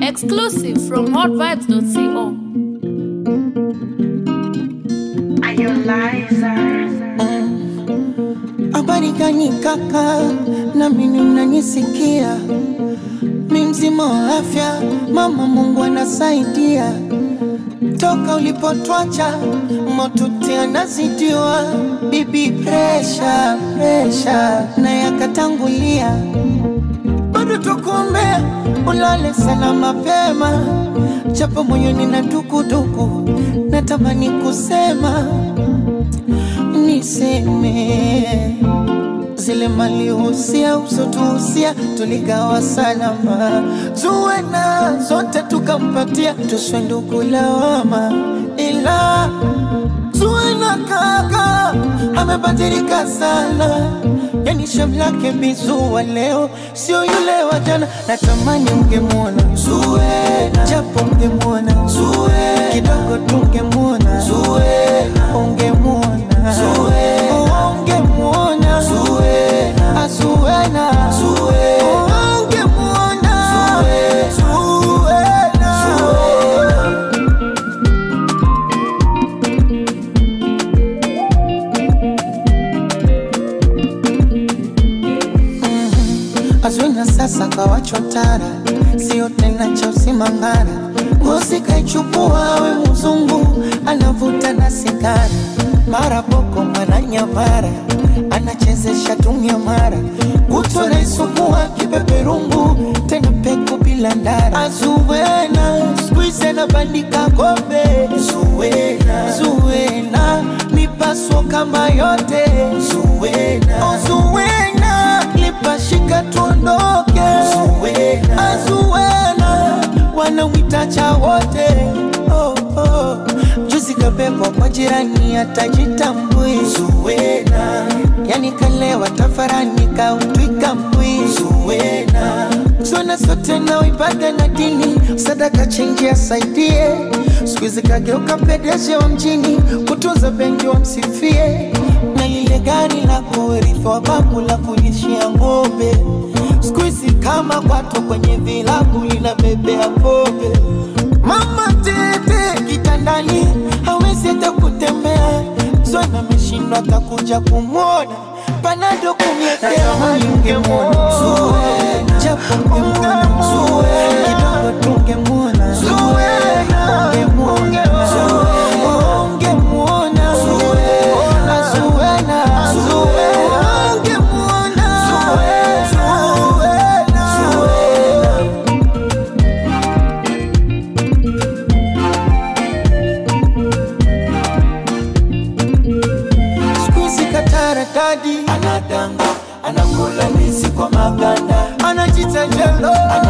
Exclusive from hotvibes.co. Habari gani kaka, na mimi mnanisikia? Mi mzima wa afya, mama Mungu anasaidia. Toka ulipotwacha motuti anazidiwa, bibi presha presha na yakatangulia, bado tukuombea ulale sana mapema, japo moyoni na dukuduku, natamani kusema niseme zile malihusia usotuhusia tuligawa salama, zuwena zote tukampatia, tuswe ndugu lawama, ila zuwena kaka amebadilika sana, yani shem lake bizuwa leo sio yule wa jana. Natamani ungemwona Zuwena, japo ungemwona Zuwena, kidogo tungemwona Zuwena, ungemwona Zuwena, ungemwona Zuwena, Zuwena, ungemwona Zuwena, Zuwena. Azwina sasa kawachotara, sio tena cha usimangara. Ngozi kaichukua we mzungu, anavuta na sigara, mara boko mara nyamara, anachezesha tumia mara, kutwa naisugua kipeperungu, tena peku bila ndara. Azuwena squeeze anabandika kombe, Zuwena, Zuwena mipaso kama yote, Zuwena, oh, Zuwena lipashika tuondoke, Zuwena, Azuwena wanamwita cha wote oh, oh. Juzi kabebwa kwa jirani atajitambui, Zuwena yani kalewa tafarani kautwika mbwi, Zuwena Zona sote na ibada na dini, sadaka chenji asaidie. Siku hizi kageuka pedeshi wa mjini, kutunza benki wamsifie, na lile gari la kurithi wa babu la kulishia ng'ombe. Siku hizi kama kwato kwenye vilabu linabebea pombe. Mama tete kitandani, hawezi hata kutembea. Zona ameshindwa atakuja kumwona, panado kumletea ungemwona Zuwena, japo ungemwona Zuwena, kidogo tungemwona Zuwena, ungemwona Zuwena, ungemwona Zuwena, Zuwena, Zuwena, ungemwona Zuwena, Zuwena. Squeezy katarakadi anadanga anakula ndizi kwa maganda anajita jelo ana